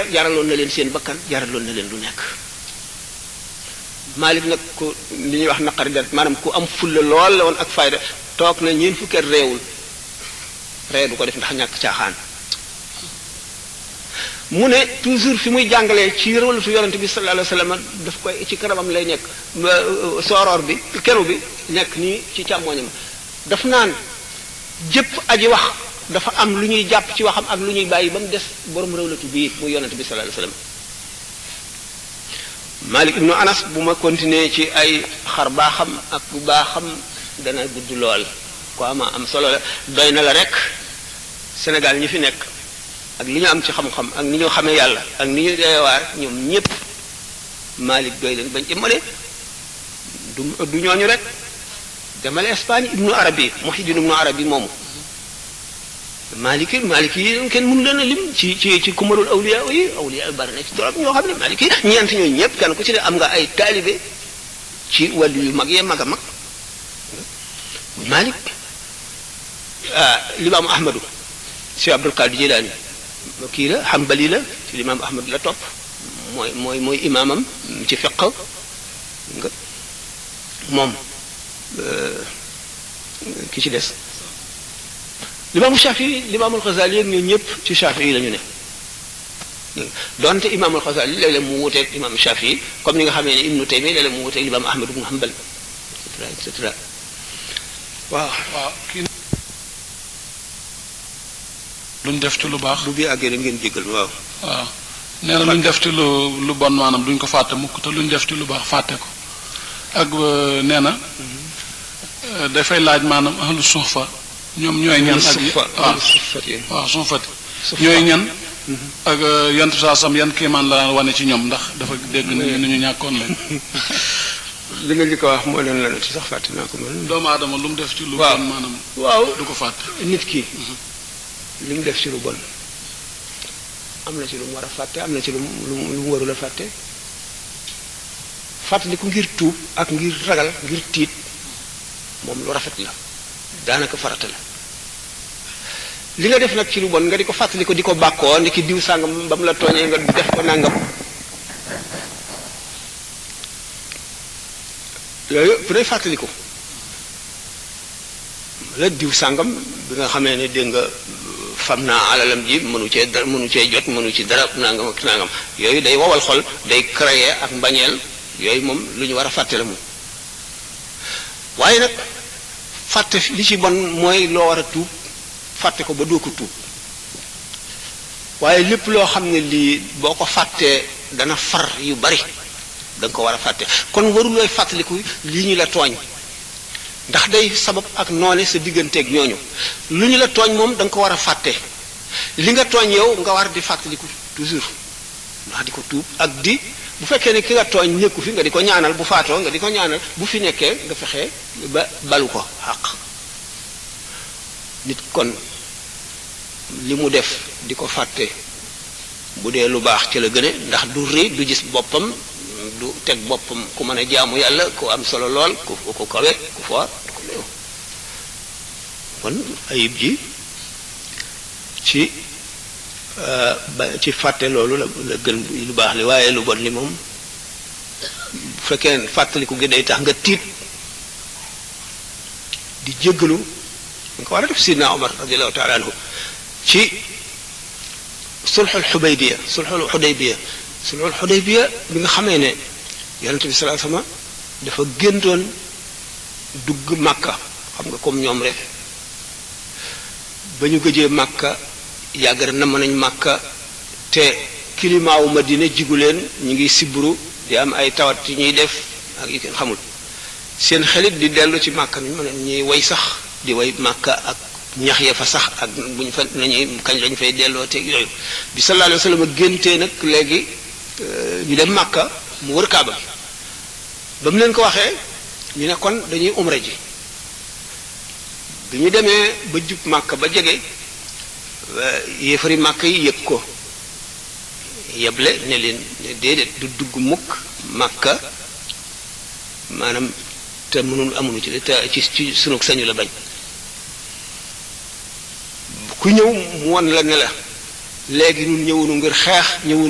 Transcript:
jaraloon na leen seen bakkan jaraloon na leen lu nekk Malik nag ku li ñuy wax naqari deret maanaam ku am fulla lool la woon ak fayda toog na ñeen fukkeet réewul ree du ko def ndax ñàkk caaxaan mu ne toujours fi muy jàngalee ci rëwalatu yonente bi sallallahu alayhi wasallam daf koy ci kanamam lay nekk sooroor bi kenu bi nekk nii ci càmmoñam daf naan jëpp aji wax dafa am lu ñuy jàpp ci waxam ak lu ñuy bàyyi ba mu des borom rëwlatu bii muy yonente bi sallallahu alayhi wasallam Malik ibnu Anas bu ma continuer ci ay xar baaxam ak bu baaxam dana gudd lool ko ama am solo la doy na la rek Sénégal ñi fi nekk ak li ñu am ci xam-xam ak ni ñu xamee yàlla ak ni ñu deewaar ñoom ñépp Malik doy leen bañ ci male du du ñooñu rek demale Espagne ibnu Arabi Muhyiddin ibnu Arabi moomu Maliki Maliki yi kenn mënu leen a lim ci ci ci kumarul awliya yi awliya bari na ci trop ñoo xam ne Maliki ñeent ñooñu ñëpp kenn ku ci ne am nga ay taalibe ci wàllu yu mag yee mag a mag Malik ah limaamu Ahmadu si Abdul Qadir Jilaani kii la Hanbali la ci limaamu Ahmadu la topp mooy mooy mooy imaamam ci fiq nga moom ki ci des. limaamu Shafii limaamul Xasaali yeeg ñoo ñëpp ci Shafii yi la ñu ne donte imaamul Xasaali léeg-léeg mu wuteeg imaam Shafii comme ni nga xamee ne Ibnu Taymiya léeg-léeg mu wuteeg limaam Ahmad ibnu Hanbal et cetera et cetera waaw. waaw kii luñ def ci lu baax. bu bi àggee rek ngeen jéggal waaw. waaw nee na luñ def ci lu lu bon maanaam duñ ko fàtte mukk te luñ def ci lu baax fàtte ko ak nee na dafay laaj maanaam ahlu suufa ñoom ñooy ñan ak waaw waaw suufati ñooy ñan ak yant saa sam yan kiimaan la daan wane ci ñoom ndax dafa dégg nañu ni ñu ñàkkoon leen li nga li ko wax moo leen la ci sax fàtte naa ko man doomu aadama lu mu def ci lu waaw bon maanaam waaw du ko fàtte nit ki li mu def ci lu bon am na ci lu mu war a fàtte am na ci lu mu lu mu lu mu warul a fàtte fàttali ko ngir tuub ak ngir ragal ngir tiit moom lu rafet la daanaka farata la li nga def nag ci lu bon nga di ko fàttali ko di ko bàkkoo ndi ki diw sàngam ba mu la tooñee nga def ko nàngam yooyu bu dee fàttali ko la diw sàngam bi nga xamee ne dégg nga fam naa alalam ji mënu cee dara mënu cee jot mënu ci dara nangam ak nangam yooyu day wowal xol day créer ak mbañeel yooyu moom lu ñu war a fàtte la moom waaye nag fàtte li ci bon mooy loo war a tuub fàtte ko ba doo ko tuub waaye lépp loo xam ne lii boo ko fàttee dana far yu bari da nga ko war a fàtte kon warulooy fàttaliku lii ñu la tooñ ndax day sabab ak noone sa digganteeg ñooñu lu ñu la tooñ moom da nga ko war a fàtte li nga tooñ yow nga war di fàttaliku toujours ndax di ko tuub ak di bu fekkee ne ki nga tooñ nekku fi nga di ko ñaanal bu faatoo nga di ko ñaanal bu fi nekkee nga fexe ba balu ko xaq nit kon li mu def di ko fàtte bu dee lu baax ci la gëne ndax du rëy du gis boppam du teg boppam ku mën a jaamu yàlla ku am solo lool ku ku kawe ku foor ku néew kon ayib ji ci ba ci fàtte loolu la la gën lu baax li waaye lu bon li moom bu fekkee fàttaliku gi day tax nga tiit di jéggalu nga ko war a def sidna Omar radiallahu taala anhu ci sulxul xudaybiya sulxul xudaybiya sulxul xudaybiya bi nga xamee ne yonente bi salaa sama dafa géntoon dugg màkka xam nga comme ñoom rek ba ñu gëjee màkka yàgg na namm nañ màkka te climat wu Madina jigu leen ñu ngi sibru di am ay tawat yi ñuy def ak yi kenn xamul seen xelit di dellu ci màkka mi mën ñuy way sax di way màkka ak ñax ya fa sax ak bu ñu fa nañuy kañ lañ fay delloo teeg yooyu bi sallallahu alayhi wa sallam géntee nag léegi ñu dem màkka mu wër kaaba ba mu leen ko waxee ñu ne kon dañuy umra ji bi ñu demee ba jub màkka ba jege yéefari màkk yi yëg ko yeble ne leen ne déedéet du dugg mukk màkka maanaam te mënul amuñu ci te ci ci sunu sañu la bañ ku ñëw mu won la ne la léegi ñun ñëwunu ngir xeex ñëwunu